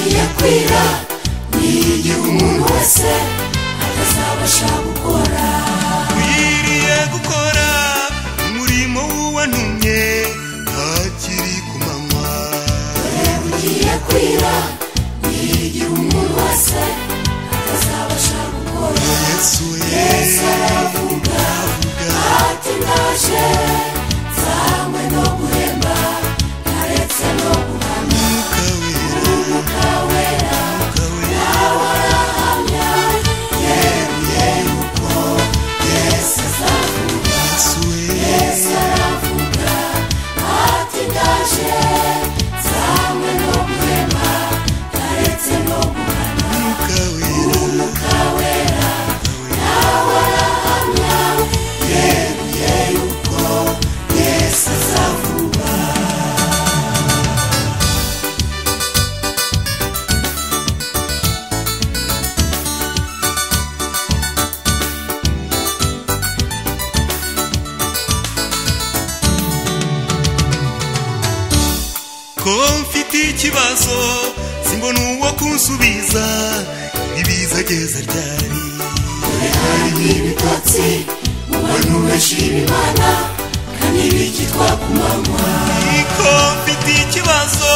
kurira niyigihugu umuntu wese atazabasha gukora Uyiriye gukora umurimo w'uwantumye hakiri ku manywa dore bugiye kwira niyigihugu umuntu wese atazabasha gukora yesu we yesu aravuga ati ndaje nzanywe no guhemba ntaretse no guhamya mwuka wera umwuka wera mwuka wera nawe arahamya yeruye yuko yesu azavuga yesu we Yesu aravuga ati ndaje nzanywe no guhema ntaretse no guhana mwuka wera umwuka wera nawe arahamya yeruye yuko Yesu azavuga ko mfite ikibazo simbona uwo kunsubiza ibiza ageze ryari hari ibitotsi mu bantu benshi b'imana kandi bikitwa ku manywa ko mfite ikibazo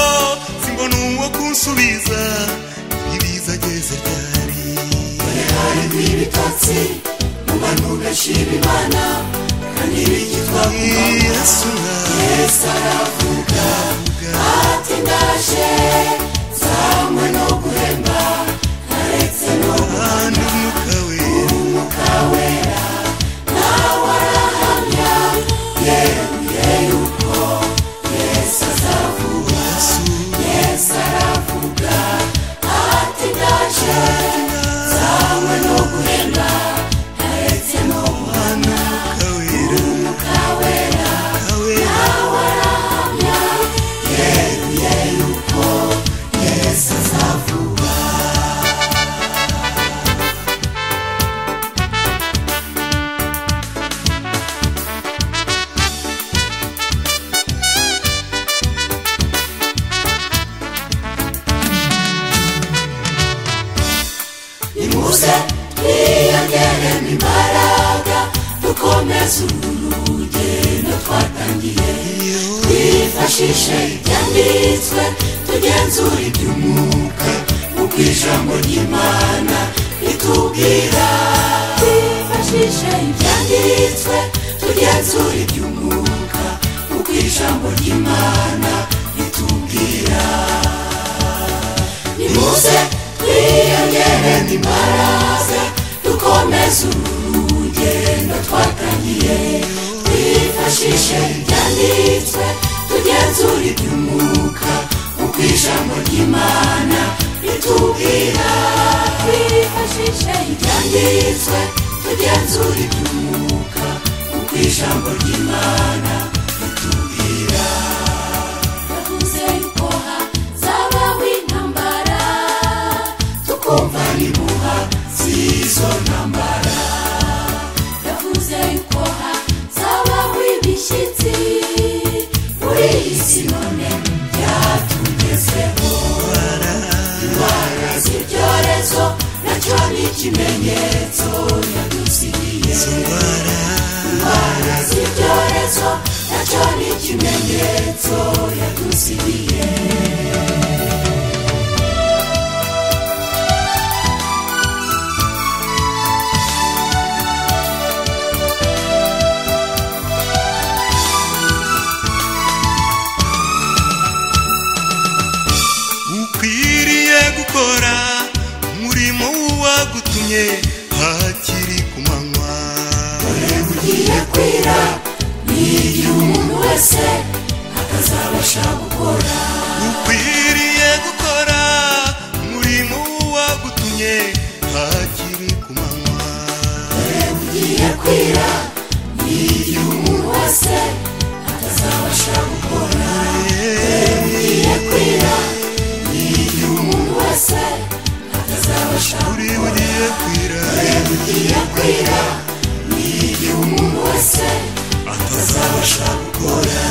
simbona uwo kunsubiza ibiza ageze ryari harimo ibitotsi mu bantu benshi b'imana kandi bikitwa ku manywa yesu nawe yesu aravuga ati ndaje nzanywe no guhemba ntaretse no kandi umwuka wera umwuka wera nawe arahamya yeruye yuko yesu azavuga yesu yesu aravuga ati ndaje nzanywe no guhemba ntaretse no guhana umwuka wera umwuka wera umwuka wera nawe arahamya yeruye yuko yesu azavuga nimuze twiyongere mu imbaraga dukomeze uru rugendo twatangiye twifashishe ibyanditswe tugenzure iby'umwuka nk'uko ijambo ry'imana ritubwira twifashishe ibyanditswe tugenzure iby'umwuka nk'uko ijambo ry'imana ritubwira nimuze twiyongere n'imbaraga dukomeze urugendo twatangiye twifashishe ibyanditswe tugenzure iby'umwuka uko ijambo ry'imana ritubwira twifashishe ibyanditswe tugenzure iby'umwuka uko ijambo ry'imana ritubwira yavuze yuko hazabaho intambara tukumva n'impuha z'izo ntambara yavuze yuko hazabaho ibishyitsi muri iyi si none byatugezeho indwara z'ibyorezo nacyo ni ikimenyetso yadusigiye indwara z'ibyorezo nacyo ni ikimenyetso yadusigiye ukwiriye gukora umurimo w'uwagutumye hakiri ku manywa ugiye kwira niyigira umuntu wese atazabasha gukora ukwiriye gukora umurimo w'uwagutumye hakiri ku manywa ugiye kwira niyigira umuntu wese atazabasha gukora ugiye kwira niyigira umuntu wese atazabasha uri bugiye kwira ugiye kwira niyigira umuntu wese atazabasha gukora